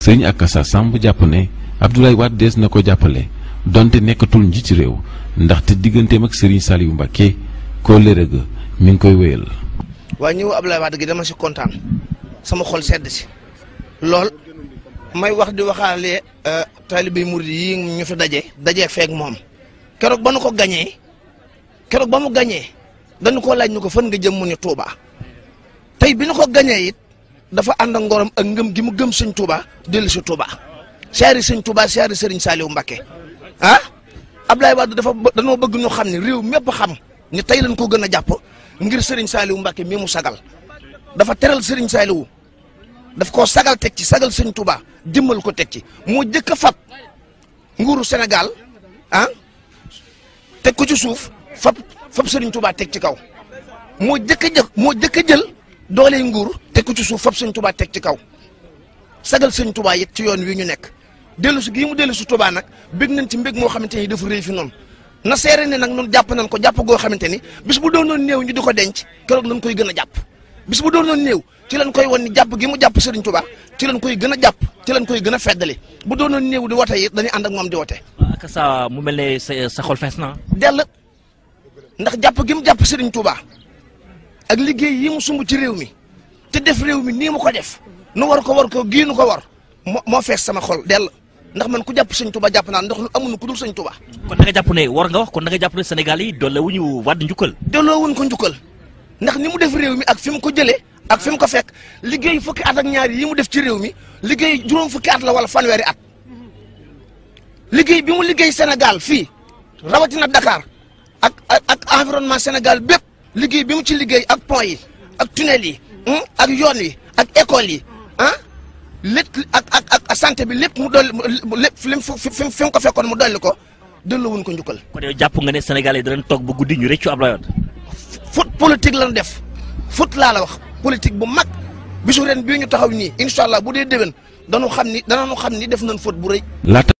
sëriñ Akassa Samb jàpp ne Abdoulaye Wade dees na ko jàppale donte nekkatul njiit ci réew ndaxte digganteem ak sëriñ Saliou Mbacké koo léré ga mi ngi koy wéyal. waaye ñëw Abdoulaye Wade gi dama si kontaan sama xol sedd si lool may wax di waxaale taalibe murid yi ñu fi daje daje feek moom keroog ba nu ko gañee keroog ba mu gañee dañu ko laaj ñu ko fan nga jëm mu ni Touba tey bi ñu ko gañee it dafa ànd ak ngorom ak ngëm gi mu gëm sëñ Touba dellu si Touba siyaari sëñ Touba siyaari sëriñ Saliou Mbacké ah Abdoulaye Wade dafa dañoo bëgg ñu xam ne réew mépp xam ni tey lañ ko gën a jàpp ngir sëriñ Saliou Mbacké mi mu sagal dafa teral sëriñ Saliou daf koo sagal teg ci sagal sëñ Touba jëmmal ko teg ci moo jëkk a fab nguuru Sénégal ah teg ko ci suuf fab fab sëriñ Touba teg ci kaw moo jëkk a jël moo jëkk a jël doole nguur teg ko ci suuf fab sëñ Touba teg ci kaw sagal sëñ Touba it ci yoon wi ñu nekk dellu si gii mu dellu si Touba nag bég nañ ci mbég moo xamante ni dafa rëy fi noonu na seere ne nag noonu jàpp nañ ko jàpp goo xamante ni bis bu doonoon néew ñu di ko denc keroog lañ koy gën a jàpp bis bu doonoon néew ci lañ koy won ni jàpp gi mu jàpp Serigne Touba ci lañ koy gën a jàpp ci lañ koy gën a feddali bu doonoon néew di wote it dañuy ànd ak moom di wote. Akassa mu mel ne sa sa xol fees na. dell ndax jàpp gi mu jàpp Serigne Touba ak liggéey yi mu sumb ci réew mi te def réew mi nii mu ko def nu war ko war ko gii nu ko war moo moo fees sama xol dell ndax man ku jàpp Serigne Touba jàpp naa ndax lu amuñu ku dul Serigne Touba. kon da nga jàpp ne war nga wax kon da nga jàpp ne Sénégal yi doole wu ñu Wade njukkal. delloo wuñ ko njukkal ndax ni mu def réew mi ak fi mu ko jëlee ak fi mu ko fekk liggéey fukki at ak ñaar yi mu def ci réew mi liggéey juróom fukki at la wala fanweeri at liggéey bi mu liggéey Sénégal fii rawatina Dakar ak ak ak environnement Sénégal bépp liggéey bi mu ci liggéey ak pont yi ak tunnel yi ak yoon yi ak école yi ah lépp ak ak ak santé bi lépp mu dolli lépp fi mu fi mu ko fekkoon mu dolli ko delloowuñ ko njukkal. kon yow jàpp nga ne Sénégal yi danañ toog ba guddi ñu rëccu Abdoulaye Wade. foot politique lañ def foot laa la wax politique bu mag bisu ren bii ñu taxaw nii incha allah bu dee déwén dañu xam ni danañu xam ni def nañ foot bu rëy. laata